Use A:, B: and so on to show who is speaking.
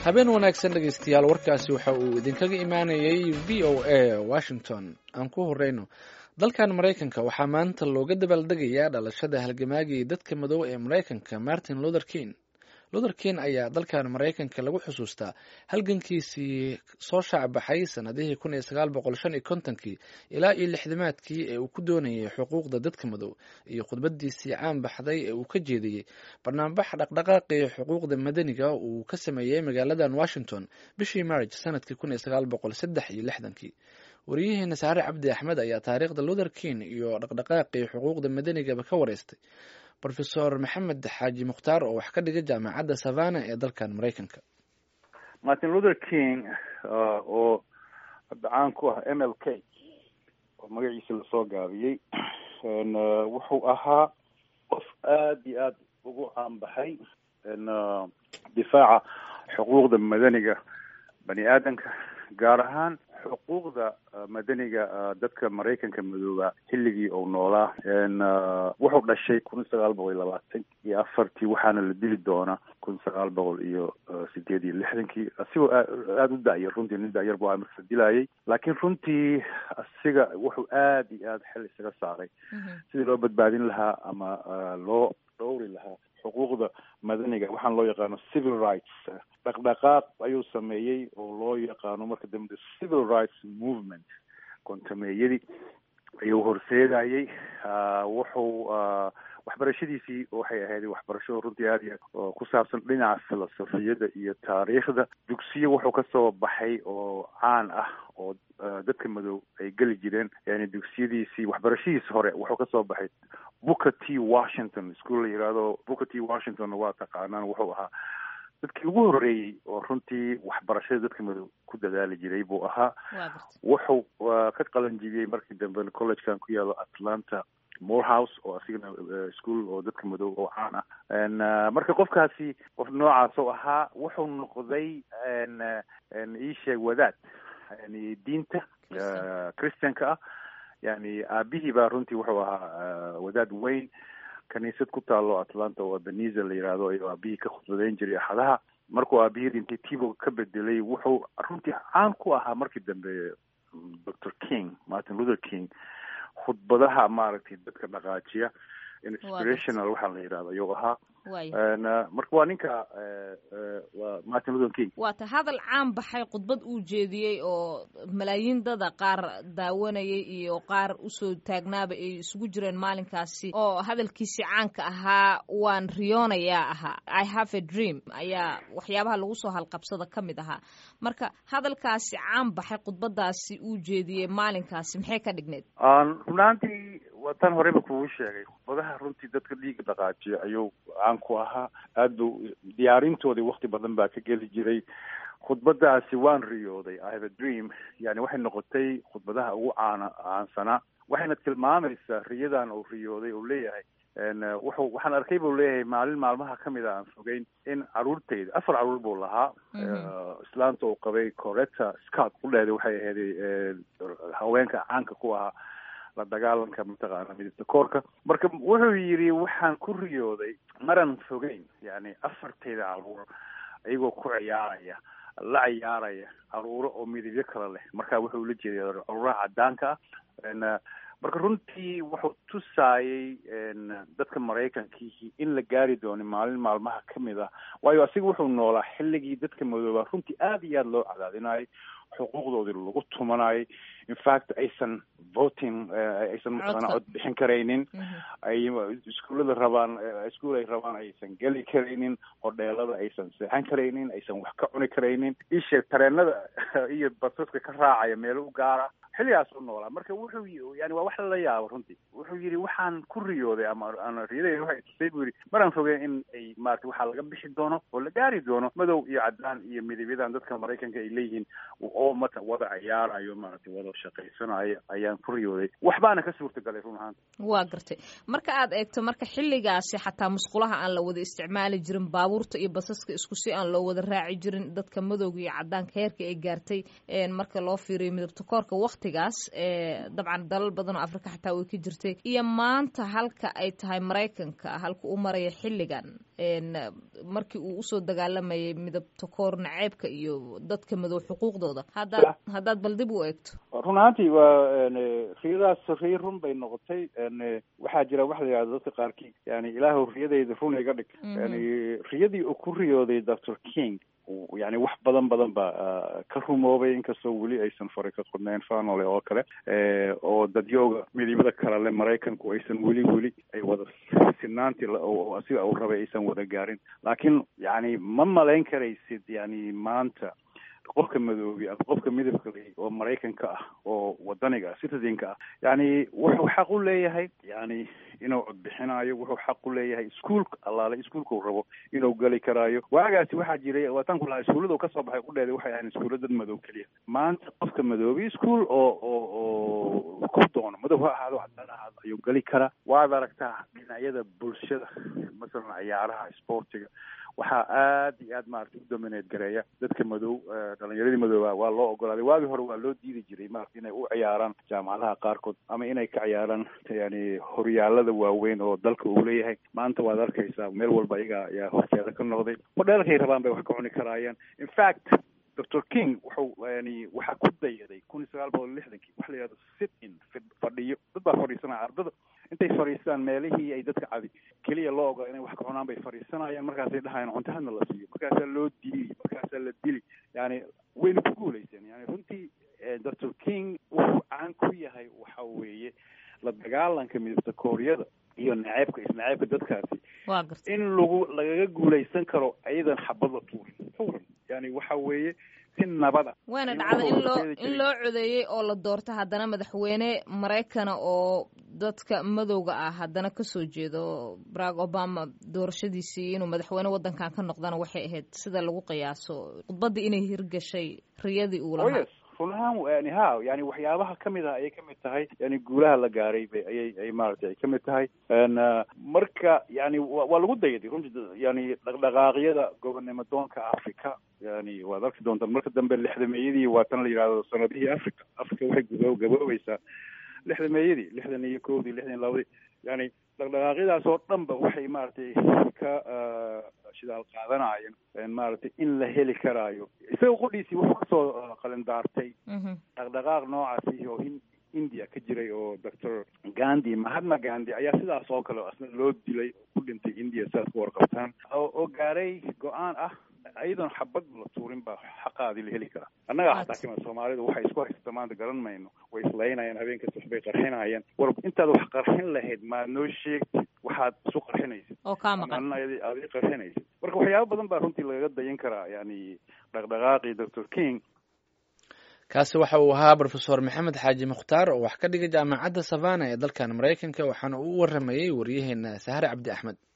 A: habeen wanaagsan dhegaystayaal warkaasi waxa uu idinkaga imaanayay v o a washington aan ku horeyno dalkan maraykanka waxaa maanta looga dabaaldegayaa dhalashada halgamaagii dadka madow ee maraykanka martin luther king luther king ayaa dalkan maraykanka lagu xusuustaa halgankiisii soo shaacbaxay sanadihii kun iyo sagaal boqol shan iyo kontonkii ilaa iyo lixdamaadkii ee uu ku doonayay xuquuqda dadka madow iyo khudbadiisii caan baxday ee uu ka jeediyey barnaambax dhaqdhaqaaqii xuquuqda madaniga uu ka sameeyey magaaladan washington bishii marj sanadkii kun iyo sagaal boqol saddex iyo lixdankii wariyaheena saare cabdi axmed ayaa taariikhda luther king iyo dhaqdhaqaaqii xuquuqda madanigaba ka wareystay rofesor maxamed xaaji mukhtaar oo wax ka dhiga jaamacadda savana ee dalkan maraykanka
B: martin luther king oo hadda caan ku ah m l k oo magaciisa lasoo gaabiyey wuxuu ahaa qof aada iyo aada ugu caanbaxay difaaca xuquuqda madaniga bani aadamka gaar ahaan xuquuqda madaniga dadka maraykanka madooba xilligii uu noolaa wuxuu dhashay kun sagaal boqol iyo labaatan iyo afartii waxaana la dili doonaa kun sagaal boqol iyo sideed iyo lixdankii asigoo aada u da'yar runtii nin da'yar bu marka la dilayay laakiin runtii asiga wuxuu aada iyo aada xil isaga saaray sidii loo badbaadin lahaa ama loo dhowri lahaa xuquuqda madaniga waxaan loo yaqaano civil rights dhaqdhaqaaq ayuu sameeyey oo loo yaqaano marka dambe civil rights movement kontameeyadii ayuu horseedayey wuxuu waxbarashadiisii waxay ahayd waxbarasho runtii aada iyo oo ku saabsan dhinaca filosofiyada iyo taariikhda dugsiyo wuxuu kasoo baxay oo caan ah oo dadka madow ay geli jireen yani dugsiyadiisii waxbarashadiisi hore wuxuu kasoo baxay booker t washington school la yihahdo booker t washington waa taqaanaan wuxuu ahaa dadkii ugu horeeyey oo runtii waxbarashada dadka madow ku dadaali jiray buu ahaa wuxuu ka qalanjibiyey markii dambe collegekan ku yaalo atlanta morehouse oo asigana school oo dadka madow oo caan ah marka qofkaasi qof noocaas oo ahaa wuxuu noqday iisheeg wadaad yani diinta christianka ah yani aabihii baa runtii wuxuu ahaa wadaad weyn kaniisad ku taalo atlanta oo abeniza la yihahdo ayuu aabihii ka khudbadeyn jiray axadaha markuu aabihii dhintay tibo ka bedelay wuxuu runtii caan ku ahaa markii dambe doctor king martin luther king khudbadaha maaragtay dadka dhaqaajiya inspirational waxaa la yidhahdo ayuu ahaa marka waa ninka waa martin luther king
C: waata hadal caan baxay khudbad uu jeediyey oo malaayiin dada qaar daawanayay iyo qaar usoo taagnaaba ay isugu jireen maalinkaasi oo hadalkiisi caanka ahaa waan riyoonayaa ahaa i have a dream ayaa waxyaabaha lagu soo halqabsada ka mid ahaa marka hadalkaasi caan baxay khudbadaasi uu jeediyey maalinkaasi maxay ka dhigneyd
B: runaantii waa tan horeyba kugu sheegay khudbadaha runtii dadka dhiiga dhaqaajiya ayuu caan ku ahaa aada bu diyaarintoodii wakti badan baa ka geli jiray khudbadaasi waan riyooday i have a dream yani waxay noqotay khudbadaha ugu caana caansanaa waxayna tilmaamaysaa riyadan uu riyooday uu leeyahay wuxuu waxaan arkay buu leeyahay maalin maalmaha kamid a aan fogeyn in caruurtayda afar caruur buu lahaa islaanta uu qabay coretta scott kudheeda waxay ahayd haweenka caanka ku ahaa la dagaalanka mataqaana midabta koorka marka wuxuu yidhi waxaan ku riyooday maran fogeyn yani afartayda caruur iyagoo ku ciyaaraya la ciyaaraya caruuro oo midabyo kale leh marka wuxuu la jeeday caruuraha cadaanka ah marka runtii wuxuu tusaayey dadka maraykankiihi in la gaari doono maalin maalmaha kamid ah waayo asiga wuxuu noolaa xilligii dadka madoobaa runtii aada iyo aada loo cadaadinayay xuquuqdoodii lagu tumanayay infact aysan voting aysan mataqaana cod bixin karaynin ay iskuullada rabaan iskuol ay rabaan aysan geli karaynin hodheelada aysan seexan karaynin aysan wax ka cuni karaynin isheeg tareenada iyo basaska ka raacaya meelo u gaara xilligaas u noolaa marka wuxuu yani waa wax lala yaabo runtii wuxuu yidhi waxaan ku riyooday ama ana riyadayda waxay tusay buu yidhi maraan fogeen in ay maarata waxaa laga bixi doono oo la gaari doono madow iyo cadaan iyo midabyadan dadka maraykanka ay leeyihiin oo mata wada ciyaarayo maarata wada shaqaysanayo ayaan ku riyooday waxbaana ka suurtagalay run ahaanta
C: waa gartay marka aad eegto marka xilligaasi xataa musqulaha aan la wada isticmaali jirin baabuurta iyo basaska isku si aan loo wada raaci jirin dadka madowga iyo cadaanka heerka ay gaartay marka loo fiiriyo midabta koorka wakti waktigaas dabcan dalal badan oo afrika xataa way ka jirtay iyo maanta halka ay tahay maraykanka halka uu maraya xilligan markii uu usoo dagaalamayay midabta koor naceebka iyo dadka madow xuquuqdooda haddaad haddaad bal dib u eegto
B: run ahaantii waa riyadaas riya run bay noqotay waxaa jira waxa la yidhahda dadka qaarkii yani ilaahu riyadeyda run iga dhig yani riyadii uu ku riyooday doctor king yani wax badan badan baa ka rumoobay inkastoo weli aysan fari ka qodnayn fanole oo kale oo dadyooga midibada kale le maraykanku aysan weli weli ay wada sinaantii sida uu rabay aysan wada gaarin laakiin yani ma malayn karaysid yani maanta qofka madoobi ama qofka midabka le oo maraykanka ah oo wadaniga ah citizenka ah yani wuxuu xaq u leeyahay yani inuu codbixinaayo wuxuu xaq u leeyahay iskuolka allaale iskuolka uu rabo inuu geli karaayo waagaasi waxaa jiray waataan ku lahaa iskuullada kasoo baxay udheeda waxay ahayn iskuulla dad madow keliya maanta qofka madoobi ischool oo oo oo ku doono madow ha ahaado cadaan ahaado ayuu geli karaa waad aragtaa dhinacyada bulshada masalan ciyaaraha sportiga waxaa aad iyo aad maarata u dominate gareeya dadka madow dhalinyaradii madooba waa loo ogolaaday waagii hore waa loo diidi jiray maarata inay u ciyaaraan jaamacadaha qaarkood ama inay ka ciyaaraan yani horyaalada waaweyn oo dalka uu leeyahay maanta waad arkaysaa meel walba iyaga ayaa horteeda ka noqday modheelkay rabaan bay wax ka cuni karaayaan in fact doctor king wuxuu yani waxaa ku dayaday kun iyo sagaal boqol lixdankii waxa la yihahdo sit in fadhiyo dad baa fadhiisanaya ardada intay fadhiistaan meelihii ay dadka cadi keliya loo ogola inay wax ka cunaan bay fadhiisanayaan markaasay dhahayaan cuntahadna la siiyo markaasaa loo diili markaasaa la dili yani wayna ku guulaysteen yani runtii doctor king wuxuu caan ku yahay waxa weeye la dagaalanka midabta kooriyada iyo naceebka isnaceebka dadkaasi
C: wa garta
B: in lagu lagaga guulaysan karo ayadan xabad la tuurin tuuran yani waxa weeye si nabada
C: wayna dhacda in loo in loo codeeyey oo la doorto haddana madaxweyne maraykana oo dadka madowga ah haddana kasoo jeedo barack obama doorashadiisii inuu madaxweyne waddankan ka noqdana waxay ahayd sida lagu qiyaaso khudbaddii inay hirgashay riyadii uu lahaa
B: run ahaan yani ha yani waxyaabaha kamid ah ayay kamid tahay yani guulaha la gaaray bay ayay ay maaragtay ay kamid tahay marka yani waa lagu dayaday runtii yani dhaqdhaqaaqyada gobonnimo doonka africa yani waad arki doontaan marka dambe lixdameeyadii waa tan la yidhahdo sanadihii africa africa waxay gudo gaboobaysaa lixdameeyadii lixdan iyo kowdii lixdan iyo labadii yani dhaqdhaqaaqyadaas oo dhan ba waxay maaragtay ka shidaal qaadanaayeen maaragtay in la heli karaayo isaga qudhiisii wuxuu kasoo qalindaartay dhaqdhaqaaq noocaasi oo india ka jiray oo doctor gandhi mahatma gandhi ayaa sidaas oo kale asna loo dilay oo ku dhintay india sidaas ku warqabtaan oo gaaray go-aan ah ayadoon xabad la tuurin baa xaqaadii la heli karaa annaga hataa kima soomaalidu waxay isku haysata maanta garan mayno way islaynayaan habeenkas waxbay qarxinayaan war intaad wax qarxin lahayd maad noo sheegtid waxaad isu qarxinaysid
C: oo kaa maqan
B: adi qarxinaysid marka waxyaaba badan baa runtii lagaga dayan karaa yani dhaqdhaqaaqii doctor king
A: kaasi waxa uu ahaa rofesor maxamed xaaji mukhtaar oo wax ka dhigay jaamacadda savana ee dalkan maraykanka waxaana uu u waramayey waryaheena sahre cabdi axmed